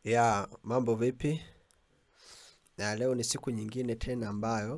Ya, mambo vipi? Na leo ni siku nyingine tena ambayo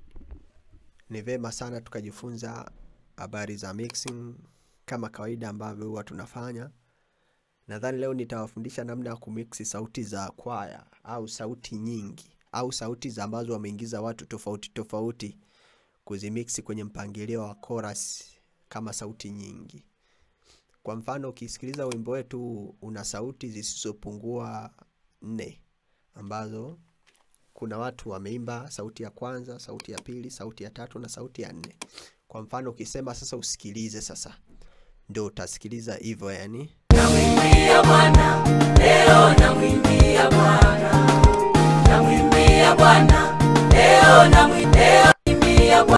ni vema sana tukajifunza habari za mixing kama kawaida ambavyo huwa tunafanya. Nadhani leo nitawafundisha namna ya kumixi sauti za kwaya au sauti nyingi au sauti za ambazo wameingiza watu tofauti tofauti kuzimixi kwenye mpangilio wa chorus kama sauti nyingi. Kwa mfano ukisikiliza wimbo wetu una sauti zisizopungua nne ambazo kuna watu wameimba sauti ya kwanza, sauti ya pili, sauti ya tatu na sauti ya nne. Kwa mfano ukisema sasa usikilize sasa, ndio utasikiliza hivyo yani. Namwimbia Bwana leo, namwimbia Bwana, namwimbia Bwana leo, namwimbia Bwana,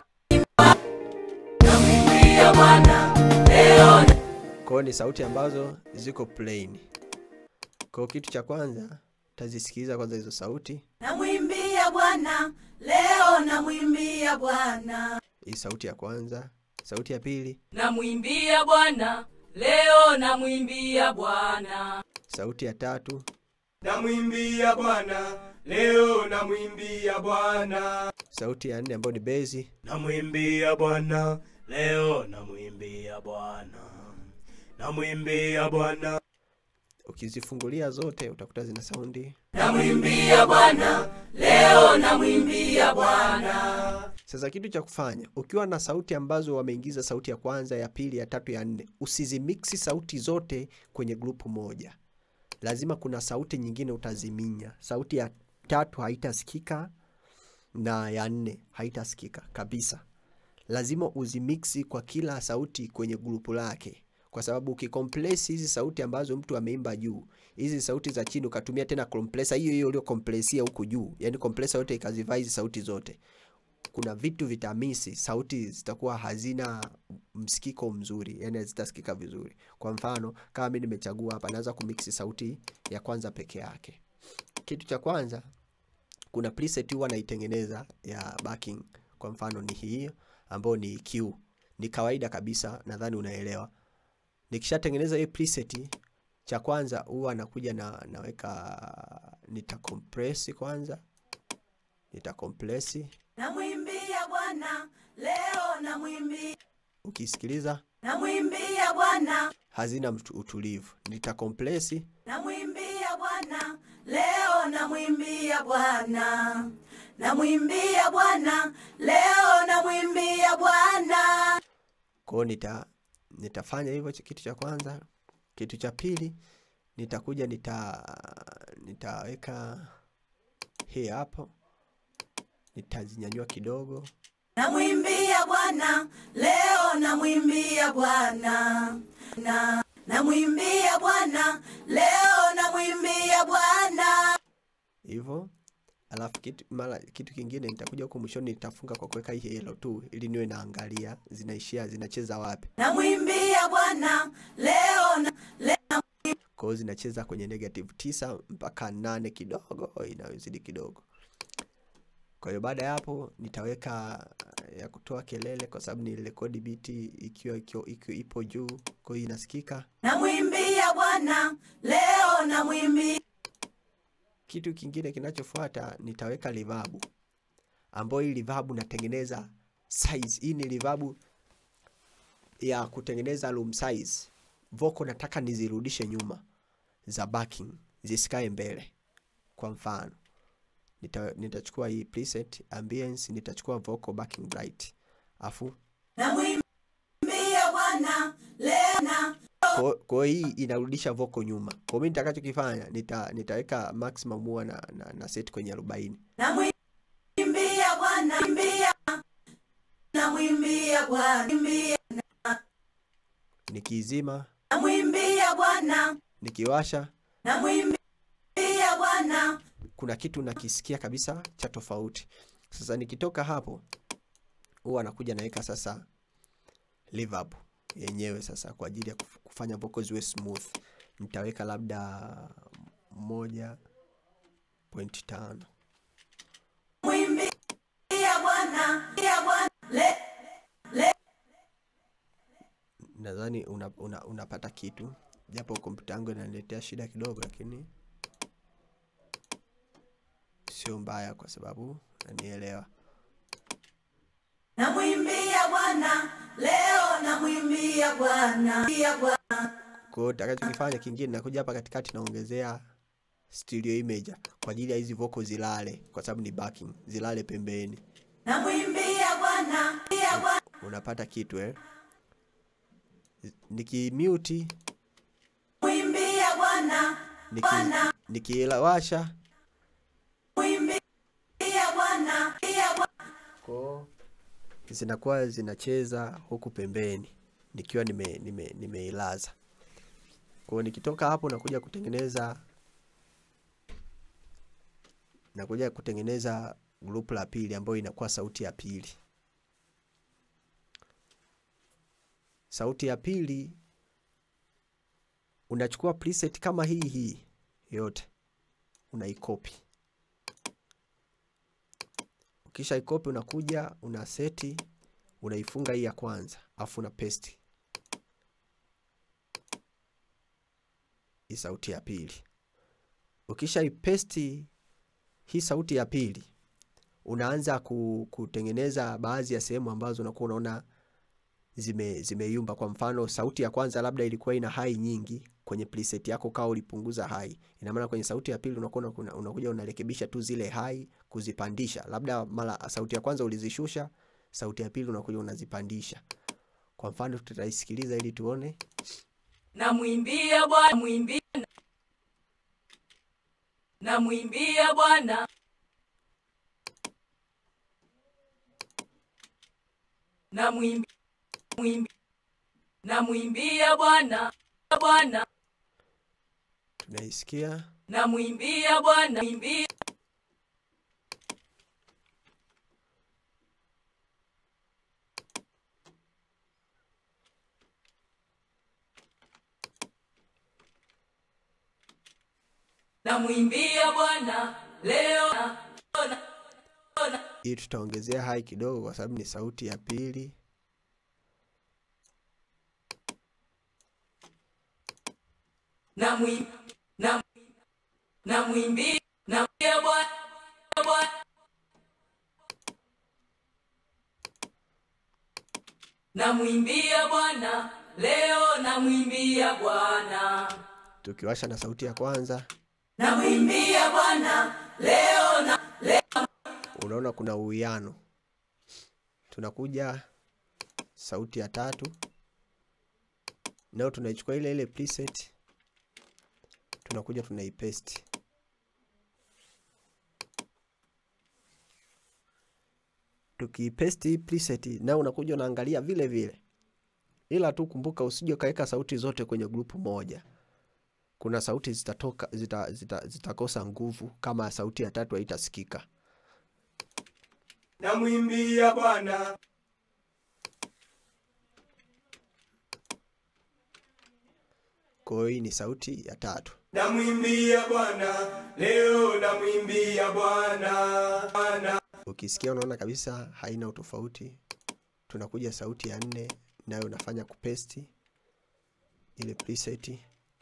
namwimbia Bwana leo, Kwa hiyo ni sauti ambazo ziko plain. Kwa hiyo kitu cha kwanza utazisikiliza kwanza hizo sauti, namwimbia Bwana leo, namwimbia Bwana, hii sauti ya kwanza, sauti ya pili, namwimbia Bwana leo, namwimbia Bwana, sauti ya tatu, Namwimbia Bwana leo, namwimbia Bwana, sauti ya nne ambayo ni bezi, namwimbia Bwana leo, namwimbia Bwana, namwimbia Bwana, ukizifungulia zote utakuta zina saundi. namwimbia Bwana leo, namwimbia Bwana, Sasa kitu cha kufanya ukiwa na sauti ambazo wameingiza sauti ya kwanza, ya pili, ya tatu, ya nne, usizimiksi sauti zote kwenye grupu moja. Lazima kuna sauti nyingine utaziminya. Sauti ya tatu haitasikika na ya nne haitasikika kabisa. Lazima uzimiksi kwa kila sauti kwenye grupu lake, kwa sababu ukicompress hizi sauti ambazo mtu ameimba juu, hizi sauti za chini ukatumia tena compressor hiyo hiyo uliokompresia huku juu, yani compressor yote ikazivaa hizi sauti zote kuna vitu vitamisi, sauti zitakuwa hazina msikiko mzuri, yani hazitasikika vizuri. Kwa mfano kama mimi nimechagua hapa, naweza kumixi sauti ya kwanza peke yake. Kitu cha kwanza, kuna preset huwa naitengeneza ya backing. Kwa mfano ni hii ambayo ni EQ, ni kawaida kabisa, nadhani unaelewa. Nikishatengeneza hii preset, cha kwanza huwa nakuja na naweka nita compress kwanza, nita compress namwimbia Bwana leo, namwimbia ukisikiliza namwimbia Bwana hazina mtu- utulivu. Nitakomplesi namwimbia Bwana leo, namwimbia Bwana, namwimbia Bwana leo, namwimbia Bwana, kwao, nita nitafanya hivyo ch- kitu cha kwanza. Kitu cha pili nitakuja nita nitaweka hii hapo, nitazinyanyua kidogo, namwimbia Bwana leo, namwimbia Bwana na namwimbia Bwana leo, namwimbia Bwana, hivyo alafu kitu, mara kitu kingine nitakuja huko mwishoni nitafunga kwa kuweka hii helo tu, ili niwe naangalia zinaishia zinacheza wapi. namwimbia Bwana leo na Kwa hiyo zinacheza kwenye negative tisa mpaka nane kidogo, inayozidi kidogo. Kwa hiyo baada ya hapo nitaweka uh, ya kutoa kelele, kwa sababu ni rekodi biti ikiwa, ikiwa, ikiwa ipo juu, kwa hiyo inasikika. namwimbia Bwana leo, namwimbia Kitu kingine kinachofuata nitaweka reverb, ambayo hii reverb natengeneza size. Hii ni reverb ya kutengeneza room size. Vocal nataka nizirudishe nyuma za backing, zisikae mbele. Kwa mfano nita, nitachukua hii preset ambience, nitachukua vocal backing bright, afu namwimbia Bwana leo na kwa kwa hiyo hii inarudisha vocal nyuma. Kwa mimi nitakachokifanya nita, nitaweka maximum huwa na, na, na set kwenye 40 namwimbia Bwana, namwimbia namwimbia Bwana, namwimbia nikiizima, namwimbia Bwana, nikiwasha namwimbia Bwana, kuna kitu nakisikia kabisa cha tofauti. Sasa nikitoka hapo, huwa nakuja naweka sasa reverb yenyewe sasa kwa ajili ya kuf- kufanya vocal ziwe smooth. Nitaweka labda moja point tano namwimbia Bwana, ya Bwana le nadhani una, una, unapata kitu japo kompyuta yangu inaniletea shida kidogo, lakini sio mbaya kwa sababu nanielewa. namwimbia Bwana leo, namwimbia Bwana, Mwimbia Bwana. Kwa hiyo nitakachokifanya kingine, nakuja hapa katikati naongezea stereo imager kwa ajili ya hizi vocal zilale, kwa sababu ni backing, zilale pembeni. namwimbia Bwana, Mwimbia Bwana, Unapata kitu eh? Nikimute, mwimbia Bwana, niki nikiwasha mwimbia Bwana, Mwimbia Bwana. ko zinakuwa zinacheza huku pembeni nikiwa nime nime nimeilaza. Kwa hiyo nikitoka hapo nakuja kutengeneza nakuja kutengeneza group la pili ambayo inakuwa sauti ya pili. Sauti ya pili unachukua preset kama hii hii yote unaikopi. Ukisha ikopi unakuja una seti unaifunga hii ya kwanza afu una paste hii sauti ya pili. Ukisha ipesti hii sauti ya pili unaanza ku- kutengeneza baadhi ya sehemu ambazo unakuwa unaona zime zimeyumba. Kwa mfano, sauti ya kwanza labda ilikuwa ina hai nyingi kwenye preset yako, kawa ulipunguza hai, ina maana kwenye sauti ya pili unakuwa una- unakuja unarekebisha tu zile hai kuzipandisha. Labda mara sauti ya kwanza ulizishusha, sauti ya pili unakuja unazipandisha. Kwa mfano, tutaisikiliza ili tuone. namwimbia Bwana, mwimbia namwimbia Bwana, namwimbia mwimbi- namwimbia Bwana, Bwana, Tunaisikia namwimbia Bwana, mwimbia namwimbia Bwana leo na- hii, tutaongezea hai kidogo kwa sababu ni sauti ya pili. namwim- nam- namwimbia namwimbia Bwana Bwana namwimbia Bwana leo namwimbia Bwana Tukiwasha na sauti ya kwanza, namwimbia Bwana leo na unaona kuna uwiano. Tunakuja sauti ya tatu, nayo tunaichukua ile ile preset, tunakuja tunaipaste. Tukipaste hii preset, nayo unakuja unaangalia vile vile, ila tu kumbuka, usije ukaweka sauti zote kwenye grupu moja. Kuna sauti zitatoka zita, zita, zitakosa nguvu kama sauti ya tatu haitasikika. namwimbia Bwana, Kwa hiyo hii ni sauti ya tatu. namwimbia Bwana, leo namwimbia Bwana, Bwana. Ukisikia unaona kabisa haina utofauti. Tunakuja sauti ya nne, nayo unafanya kupesti ile preset.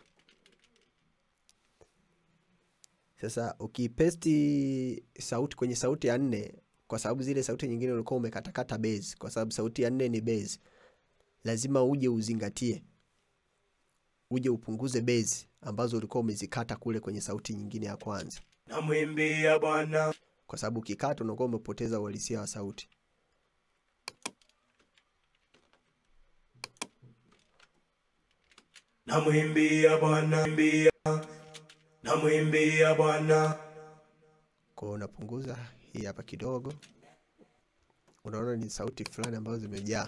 Sasa ukipesti sauti kwenye sauti ya nne, kwa sababu zile sauti nyingine ulikuwa umekatakata base, kwa sababu sauti ya nne ni base, lazima uje uzingatie, uje upunguze base ambazo ulikuwa umezikata kule kwenye sauti nyingine ya kwanza namwimbia Bwana, kwa sababu ukikata unakuwa umepoteza uhalisia wa sauti. namwimbia Bwana, mwimbia namwimbia Bwana, Kwa hiyo unapunguza hii hapa kidogo, unaona ni sauti fulani ambazo zimejaa.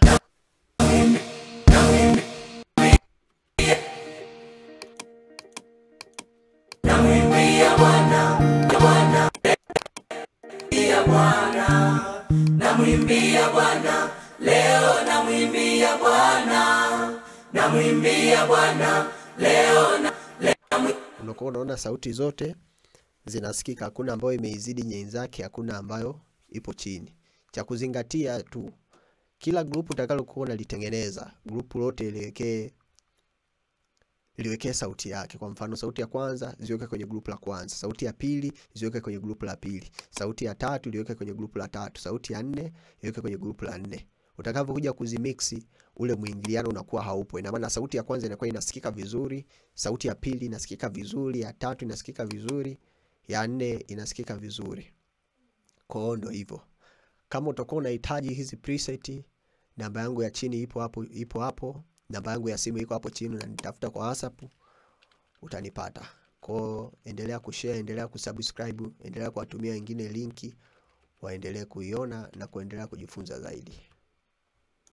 namwimbia Bwana leo, namwimbia Bwana, namwimbia Bwana leo na Unakuwa unaona sauti zote zinasikika, hakuna ambayo imeizidi nyenzake, hakuna ambayo ipo chini. Cha kuzingatia tu, kila grupu utakalokuwa unalitengeneza, grupu lote liwekee liwekee sauti yake. Kwa mfano, sauti ya kwanza ziweke kwenye grupu la kwanza, sauti ya pili ziweke kwenye grupu la pili, sauti ya tatu liweke kwenye grupu la tatu, sauti ya nne iweke kwenye grupu la nne. Utakavyokuja kuzimixi, ule mwingiliano unakuwa haupo. Ina maana sauti ya kwanza inakuwa inasikika vizuri, sauti ya pili inasikika vizuri, ya tatu inasikika vizuri, ya nne inasikika vizuri. Kwa hiyo ndo hivyo. Kama utakuwa unahitaji hizi preset, namba yangu ya chini ipo hapo, ipo hapo. Namba yangu ya simu iko hapo chini, na nitafuta kwa WhatsApp utanipata. Kwa hiyo endelea kushare, endelea kusubscribe, endelea kuwatumia wengine linki waendelee kuiona na kuendelea kujifunza zaidi.